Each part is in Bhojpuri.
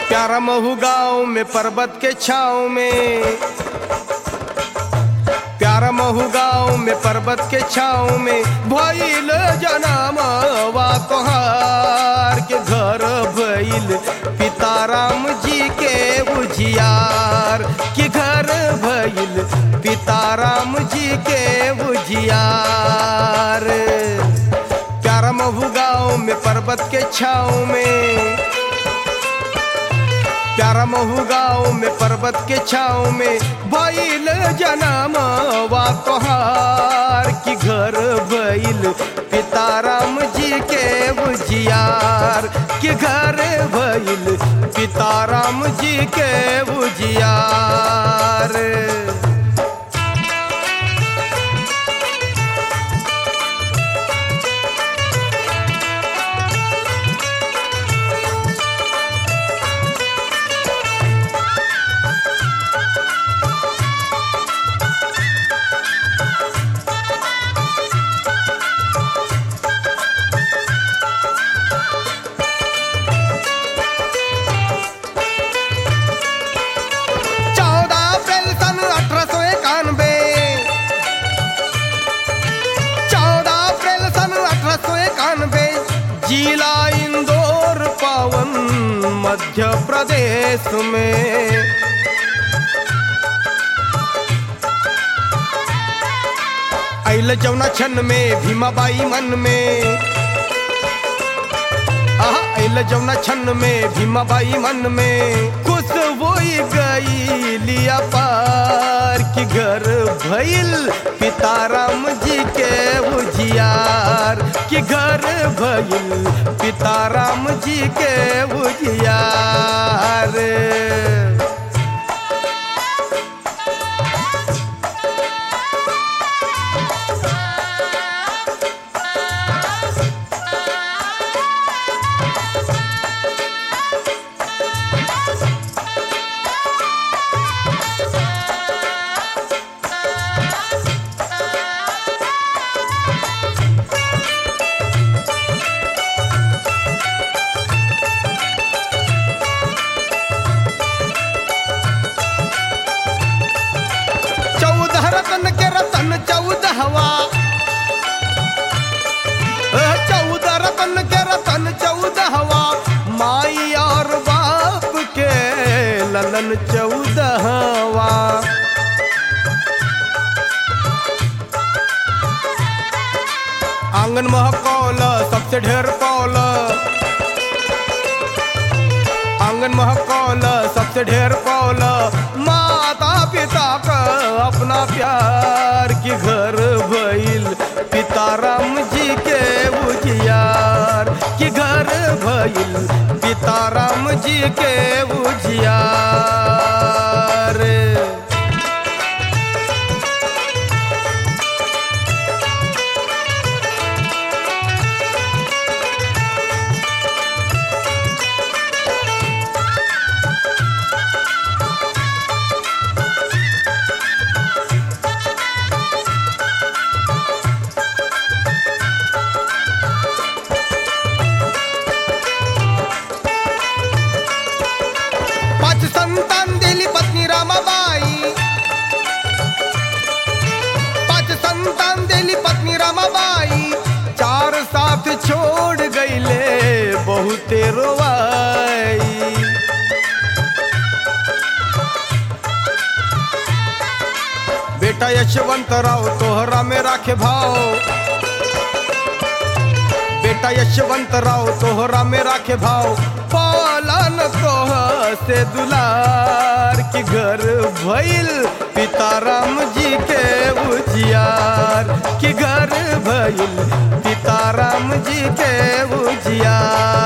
प्यारा महू गाँव में पर्वत के छाँव में प्यारा महू गाँव में पर्वत के छाँव में भइल जनमवा तोहार के घर भइल पिताराम जी के उजियार के घर भइल पिताराम जी के उजियार प्यारा महू गाँव में पर्वत के छाँव में प्यारा महू गाँव में पर्वत के छाँव में भइल जनम वा तोहार की घर भइल पिताराम जी के उजियार के घर भइल पिताराम जी के उजियार चौदह अप्रैल सन अठारह सौ इक्यानवे चौदह अप्रैल सन अठारह सौ इक्यानवे जिला इंदौर पावन मध्य प्रदेश में अल जौना छन में भीमाबाई मन में आहा अल जौना छन में भीमाबाई मन में खुश होई गई लिया पार की घर भइल पिताराम जी के उजियार की घर भइल पिताराम जी के उजियार चौदह रतन के रतन चौदहवा अह, चौदह रतन के रतन चौदहवा माई और बाप के ललन चौदहवा आंगन महकौल सबसे ढेर कौल आंगन महकौल सबसे ढेर कौल माता पिता का अपना प्यार की घर भइल पिताराम जी के उजियार की घर भइल पिताराम जी के उजियार पाच संतान दिली पत्नी रामाबाई पाच संतान दिली पत्नी रामाबाई चार साथ छोड़ गईले बहुते रोवाई बेटा यशवंतराव तोहरा में राखे भाव बेटा यशवंतराव तोहरा में राखे भाव पालन तोह से दुलार की घर भइल पिताराम जी के उजियार की घर भइल पिताराम जी के उजियार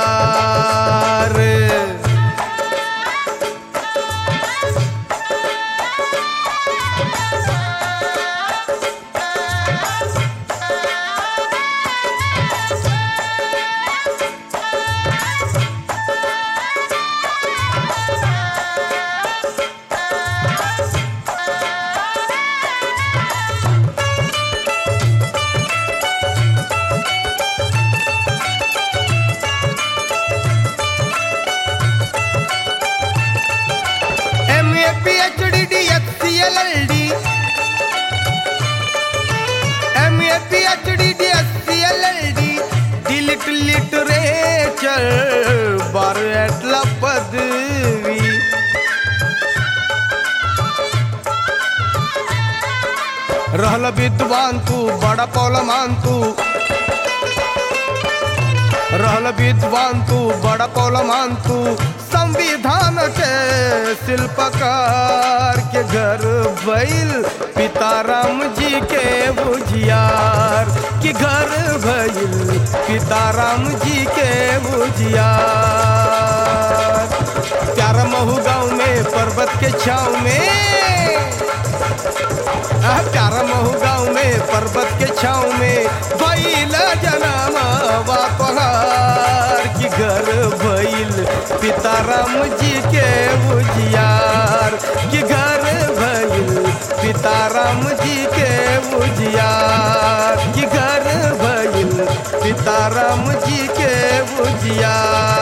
नीट लिटरेचर बारला पदवी रहल विद्वान तू बड़ा पौलमान तू रहल विद्वान तू बड़ा पौलमान तू संविधान के शिल्पकार के घर भइल पिताराम जी के बुझियार कि घर भइल पिताराम जी के बुझियार प्यारा महू गाँव में पर्वत के छाव में आ, प्यारा महू गाँव में पर्वत के छाव में भइल जनम पहाड़ की घर भइल पिताराम जी के बुझियार कि घर भइल पिताराम जी के बुझियार कि घर भइल सीताराम जी के बुझिया